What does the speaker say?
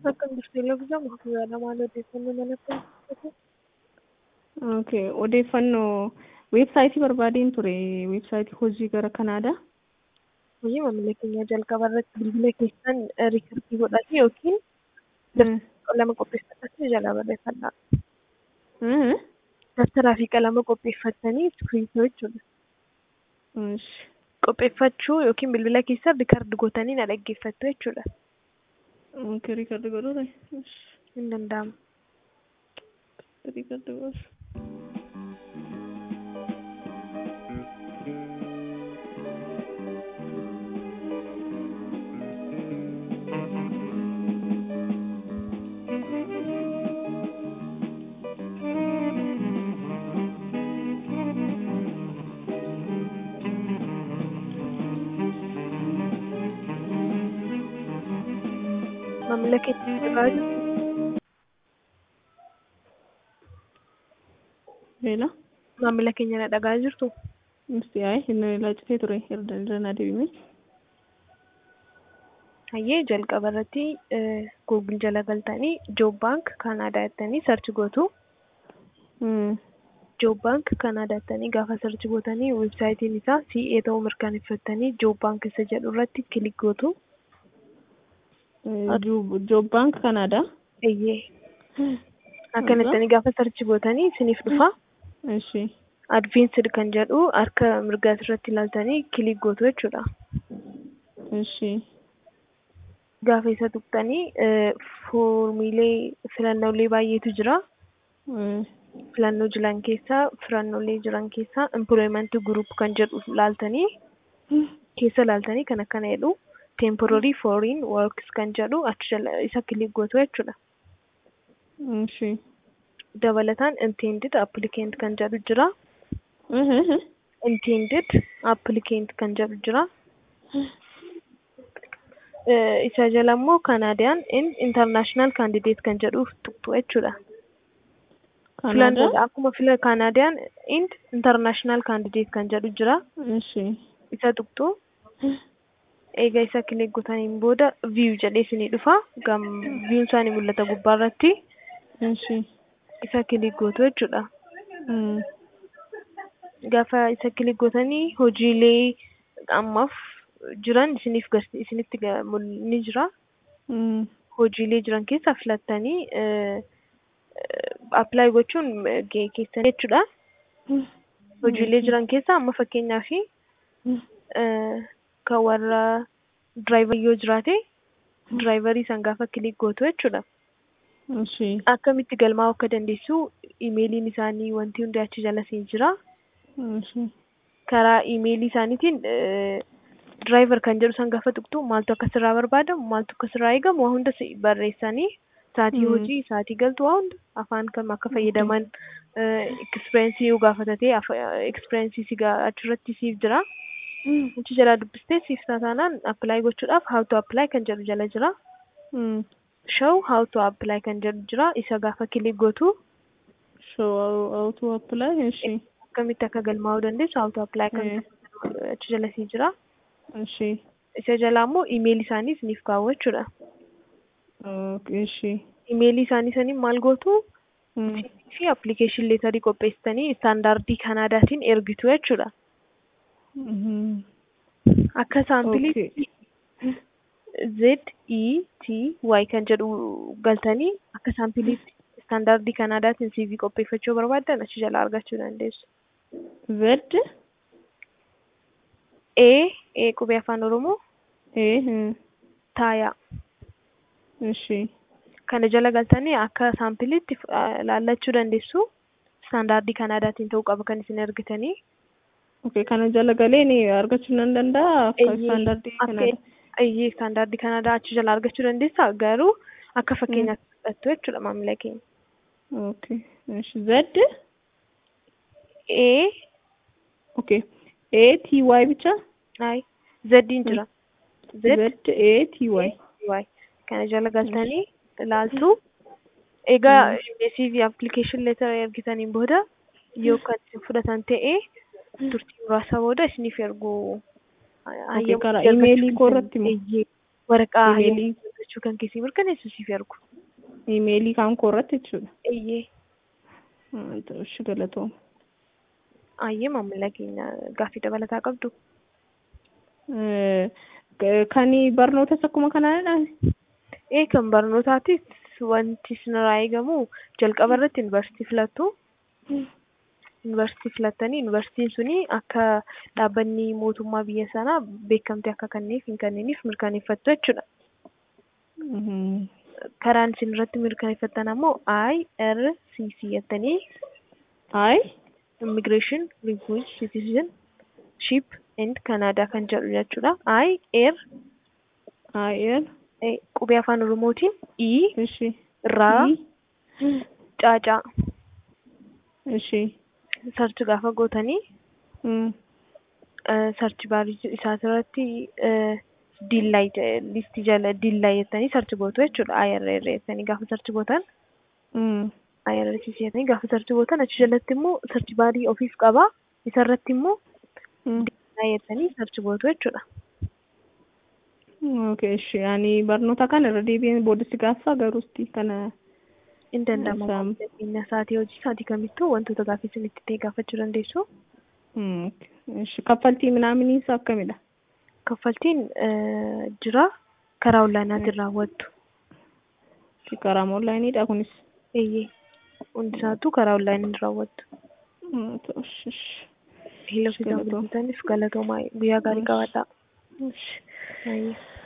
Akkam jirtu Eloofisaa Muftizaadha. Maal odeeffannoo manatti argatu? Okay. Odeeffannoo weebsaayitii barbaadeen ture. Weebsaayitii hojii gara Kanaadaa. Hojii maamila keenya jalqaba irratti bilbila keessan riikardii godhate yookiin qalama qopheeffatanii jalaa barreeffadha. Dabtaraa fi qalama qopheeffatanii iskiriiptoo jechuudha. Qopheeffachuu yookiin bilbila keessan riikardii gootanii na dhaggeeffattu jechuudha. Okay, riikardii godhuudha. Hin danda'amu. Riikardii godhu. Maamila keenya irraa jirtu Leela. maamila keenya na dhagaa jirtu Misti yaa'e inni laacitee ture irra irra naa deebime. hayyee jalqaba irratti googil jala galtanii joob baank kaanaadaa jettanii sarchi gootu. joob baank kaanaadaa jettanii gaafa sarchi gootanii weebsaayitiin isaa CA ta'uu mirkaneeffattanii joob baank isa jedhu irratti kilik gootu. Joob baank Kanaadaa. Eeyyee. Akkana jettanii gaafa sarchi gootanii isiniif dhufa. Ishi. Advanced kan jedhu harka mirgaas irratti ilaaltanii kilik gootu jechuudha. Ishi. Gaafa isa tuqxanii foormiilee filannoolee baay'eetu jira. Filannoo jiran keessaa filannoolee jiran keessaa employment group kan jedhu laaltanii keessa laaltanii kan akkana jedhu temporary foreign works kan jedhu achi jala isa kilik gootu jechuudha. Ishi. Dabalataan intended applicant kan jedhu jira. intended applicant kan jedhu jira. Isa jala immoo Canadian and international candidate kan jedhu tuqxu jechuudha. Filannoo akkuma fila Canadian and international candidate kan jedhu jira. Ishi. Isa tuqxu. Egaa isa kilik gootaniin booda view jedhee isinii dhufa. Viewun isaanii mul'ata gubbaa irratti. Ishi. Isa kilik gootu jechuudha. Gaafa isa kilik gootanii hojiilee ammaaf jiran isiniif isinitti ni jira. Hojiilee jiran keessaa filattanii apply gochuun keessan jechuudha. Hojiilee jiran keessaa amma fakkeenyaaf kan warra diraayivarii yoo jiraate diraayivarii san gaafa kilik gootu jechuudha. Akkamitti galmaa'uu akka dandeessu imeeliin isaanii wanti hundi achi jala siin jira. Karaa imeelii isaaniitiin diraayivar kan jedhu san gaafa tuqxu maaltu akka sirraa barbaadamu maaltu akka sirraa eegamu waa hunda barreessanii saatii hojii saatii galtu waa hunda afaan kam akka fayyadaman ekspiriyeensii yoo gaafatate ekspiriyeensii si achirratti siif jira. Achi jalaa dubbistee siif taataanaan appilaayi gochuudhaaf how to apply kan jedhu jala jira. show how to apply kan jedhu jira isa gaafa kilik gootu. Show how to apply ishi. Akkamitti akka galmaa'uu dandeessu how to apply kan achi jala sii jira. Ishi. Isa jalaa immoo imeelii isaanii isiniif kaa'u jechuudha. Ishi. Imeelii isaanii saniin maal gootu? fi appilikeeshin leetarii qopheessitanii istaandaardii Kanaadaatiin ergitu jechuudha. Akka saampilii Z E T Y kan jedhu galtanii akka saampiliitti istaandaardii Kanaadaatiin CV qopheeffachuu barbaaddan achi jalaa argachuu dandeessu. Z. E E qubee afaan Oromoo. E. Taayaa. Ishi. Kana jala galtanii akka saampiliitti laallachuu dandeessu. Istaandaardii Kanaadaatiin ta'uu qaba kan isin ergitanii. Okay, kana jala galee ni argachuu nan danda'a akka istaandaardii Kanaadaa. Iyyee istaandaardii Kanaadaa achi jala argachuu dandeessa garuu akka fakkeenyaatti fudhattu jechuudha maamila keenya. Okay. Z. A. Okay. A T Y bicha. Ay. Zdiin jira. Z A T Y. Y. Kana jala galtanii ilaaltu. Egaa CV application letter ergitaniin booda yoo kan isin fudhatan ta'e turtii muraasa booda isiniif ergu karaa imeelii koo irratti moo waraqaa Imeelii. argachuu kan keessi mirkaneessu siif ergu. Imeelii kan koo irratti jechuudha. Eeyyee. Ah, Ishi galatooma. Ayyee maamila keenya gaaffii dabalataa qabdu. Eh, Kan barnootas akkuma kanaadha. Ee kan barnootaatis wanti isinirraa eegamu jalqaba irratti yuunivarsiitii filattu. Yuunivarsiitii filattanii yuunivarsiitiin suni akka dhaabbanni mootummaa biyya sanaa beekamtii akka kenneef hin kenneeniif mirkaneeffattu jechuudha. Mhm. Karaan isin irratti mirkaneeffattan ammoo IRCC jettanii Ay. Immigration, Language, Citizenship and Canada kan jedhu jechuudha. IR Ay. eh, qubee afaan Oromootiin I Ishi. irraa caacaa Ishi. sarchi gaafa gootanii Mm. sarchi baarii isaa irratti diillaay listii jala diillaay jettanii sarchi gootu jechuudha. IRR jettanii gaafa sarchi gootan Mm. IRCC jettanii gaafa sarchi gootan achi jalatti immoo sarchi baarii ofiif qaba. Isarratti immoo Mm. diillaay jettanii sarchi gootu jechuudha. Okay, ishi. Ani barnoota kana irra deebi'een boodatti gaafa garuusti kana. In danda'ama. Isaan- Qabeenya sa'aatii hojii sa'aatii kamittuu wantoota gaaffii isin itti ta'e gaafachuu dandeessu. Mm. Ishi. Kaffaltii minaaminiis akkamidha? Kaffaltiin eh, jira karaa onlaayinaatiin raawwattu. Karaa onlaayiniidha kunis. Eeyyee. Hundi isaatu karaa onlaayiniin raawwattu. Mm, ishi, ishi. Hilo Ishi, fidaa galatoomaa. bilbiltaniif galatoomaa guyyaa gaarii qabaadhaa. Ishi. Baay'ee.